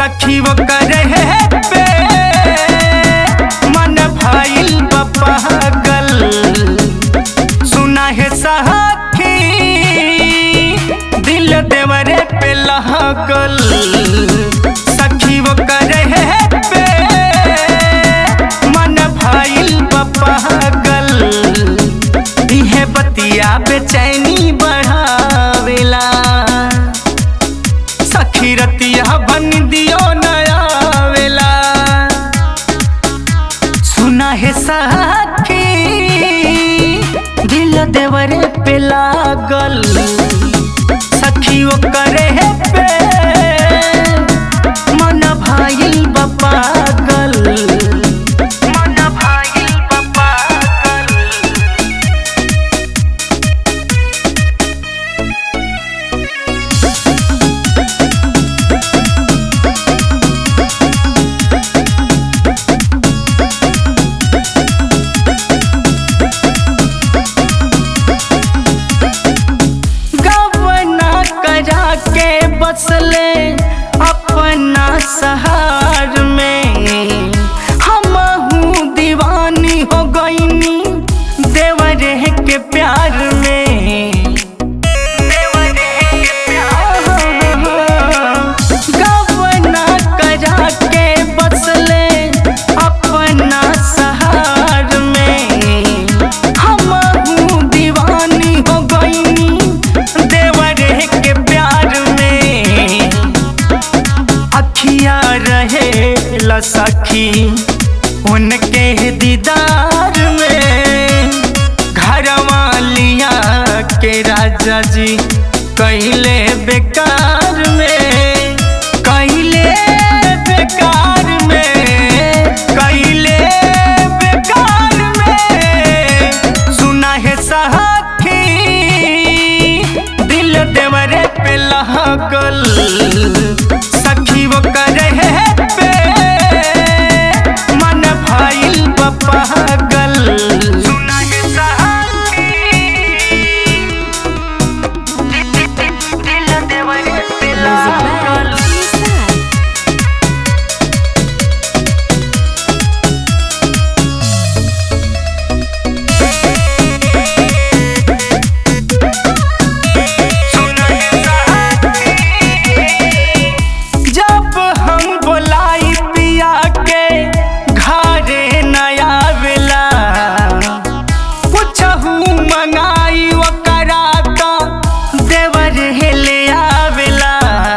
सखी वो करे पे मन भाईल पागल सुना है सखी दिल देवरे पे लगल सखी वो करे पे मन भाईल पागल इहे बतिया बेचैनी बढ़ावेला सखी रतिया बन दियो नया वेला सुना है सखी दिल देवरे पे लागल सखी वो करे पे मन भाई पागल मन भाई पागल गवना करा के बसले अपना सहार में हम हूँ दीवानी हो गईनी देवरे के प्यार में गवना करा के बसले अपना सहार में हम हूँ दीवानी हो गईनी देवरे के प्यार में अखिया रहे सखी उनके दीदार में घर वालिया के राजा जी कैले बेकार में कैले बेकार में कैले बेकार में सुना है सखी दिल देवरे पे लगल सखी वो करे पे मन भाईल पागल सुना है सखी दिल देवरे पे लगल जब हम बोलाई पिया के घरे नया वेला कुछहू मंगाई ओकरा तो देवर हेले आवेला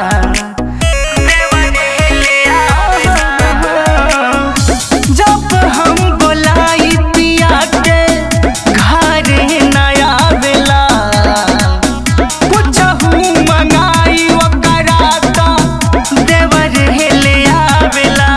देवर हेले आवेला जब हम बोलाई पिया के घरे नया वेला कुछहू मंगाई ओकरा तो देवर हेले आवेला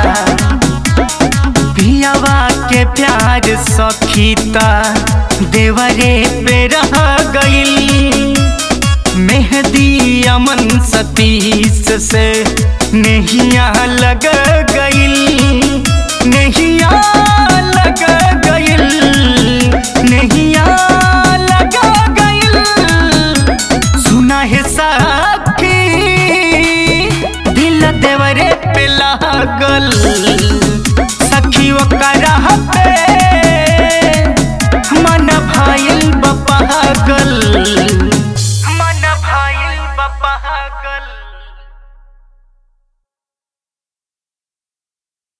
पियावा के प्यार सखीता देवरे पे रह गईल मेहदी अमन सतीश से नहिया लग गईल नहिया लग गईल नहिया लग गईल सुना है सखी दिल देवरे पे लागल सखी ओकरा पे मन भाईल पागल मन भाईल पागल